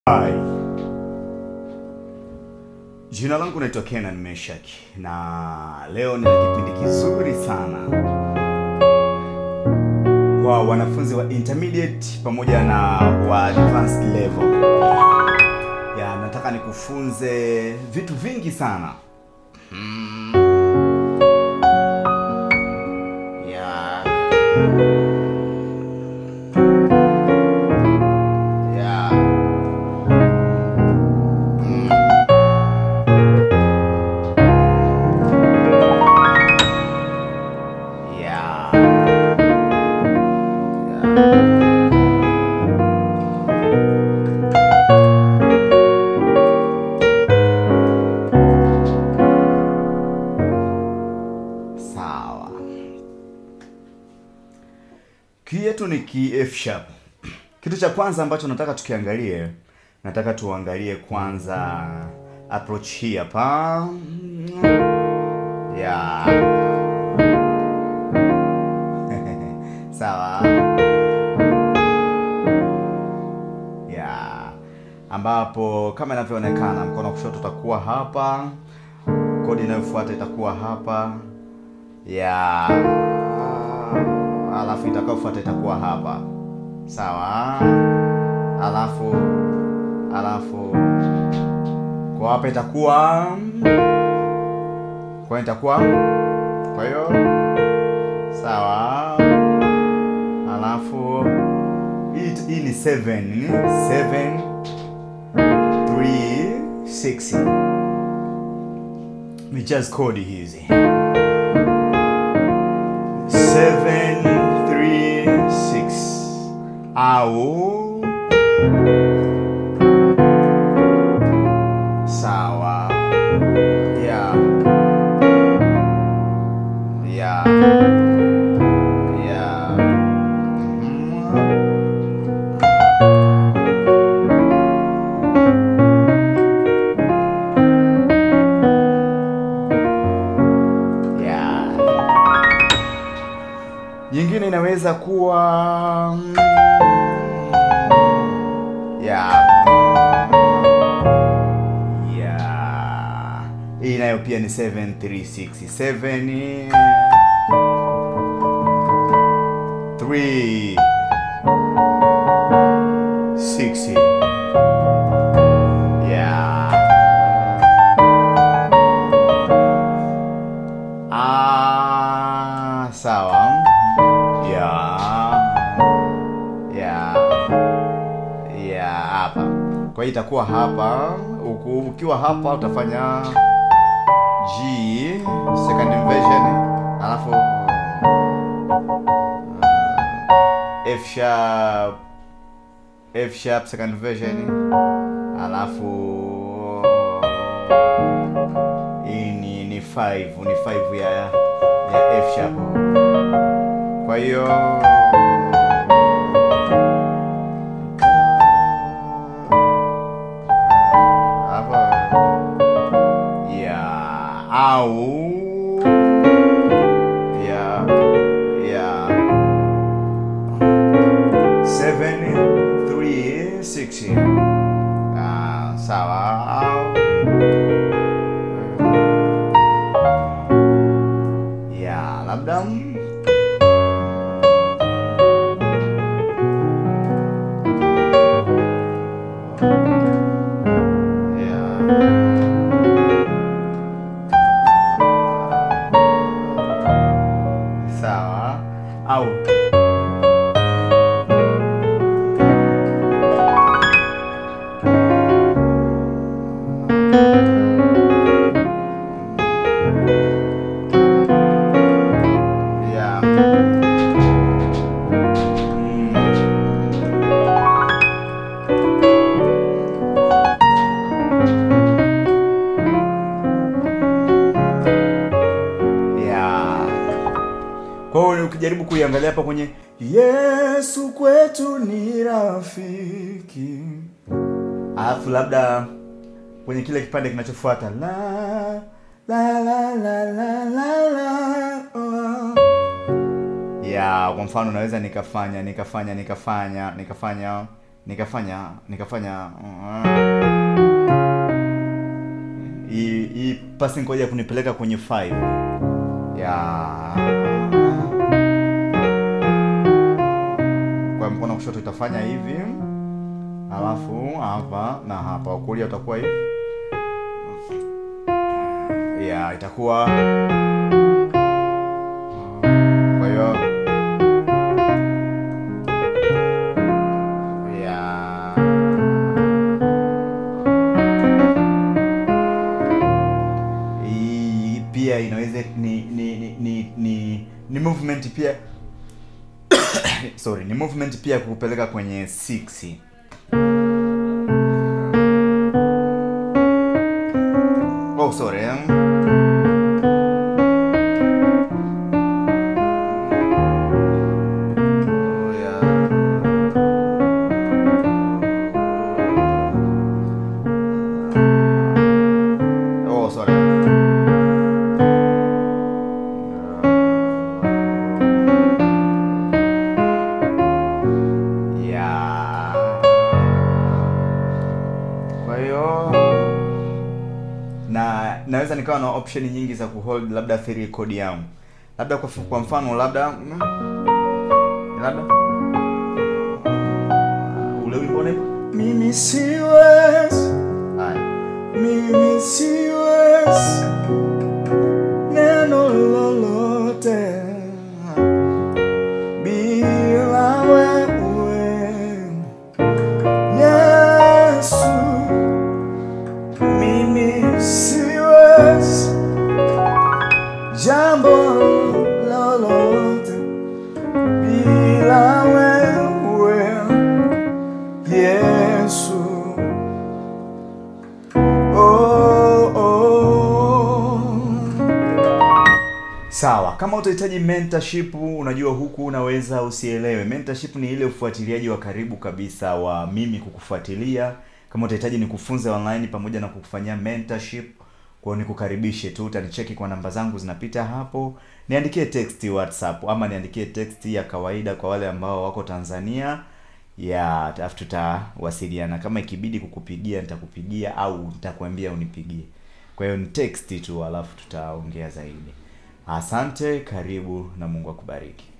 Hi. Jina langu naitwa Kenan Meshak na leo nina kipindi kizuri sana kwa wanafunzi wa intermediate pamoja na wa advanced level. Ya, nataka nikufunze vitu vingi sana. Mm. Ya. Ya. Mm. Yeah. Yeah. Sawa. Key yetu ni key F sharp. Kitu cha kwanza ambacho nataka tukiangalie, nataka tuangalie kwanza approach hii hapa. Yeah. Sawa. Yeah. Ambapo kama inavyoonekana mkono wa kushoto utakuwa hapa, kodi inayofuata itakuwa hapa. Yeah. Alafu itakayofuata itakuwa hapa. Sawa. Alafu alafu kwa hapa itakuwa kwa hiyo itakuwa kwa hiyo sawa. Alafu hii hii ni 7 7 3 6 ni just kodi hizi 7 3 6 au sawa yeah yeah yeah Mhm. yeah nyingine inaweza kuwa mm, yeah yeah hii nayo pia ni 7367 3 6 yeah ah sawa yeah yeah yeah hapa kwa hiyo itakuwa hapa uku, ukiwa hapa utafanya G second inversion alafu uh, F sharp F sharp second version alafu hii ni ni 5 ni 5 ya ya F sharp kwa hiyo hapa ya au ya ya 7 3 6 ah sawa au ya labda ya sawa au ya ya kwa hiyo ukijaribu kuiangalia hapa kwenye Yesu kwetu ni rafiki, alafu labda kwenye kile kipande kinachofuata la la la la la la la oh. ya kwa mfano naweza nikafanya nikafanya nikafanya nikafanya nikafanya nikafanya uh, hii hii passing chord ya kunipeleka kwenye 5 ya kwa mkono wa kushoto itafanya hivi alafu hapa na hapa kulia utakuwa hivi ya itakuwa kwa hiyo ya hii pia inaweza ni ni ni ni, ni, ni movement pia sorry ni movement pia kukupeleka kwenye 6 oh sorry um, oh, yeah. oh sorry ya kwa hiyo na naweza nikawa na option nyingi za kuhold labda free code yangu labda kwa, kwa mfano labda mm, labda ule wimbo unaitwa Mimi siwezi, haya mimi siwezi neno lolote bila wewe Yesu. Mimi siwezi jambo lolote bila wewe Yesu. Oh, oh. sawa kama utahitaji mentorship unajua huku unaweza usielewe mentorship ni ile ufuatiliaji wa karibu kabisa wa mimi kukufuatilia kama utahitaji nikufunze online pamoja na kukufanyia mentorship kwao nikukaribishe tu utanicheki kwa namba zangu zinapita hapo niandikie text whatsapp ama niandikie text ya kawaida kwa wale ambao wako tanzania ya alafu tutawasiliana kama ikibidi kukupigia nitakupigia au nitakwambia unipigie kwa hiyo ni text tu alafu tutaongea zaidi asante karibu na mungu akubariki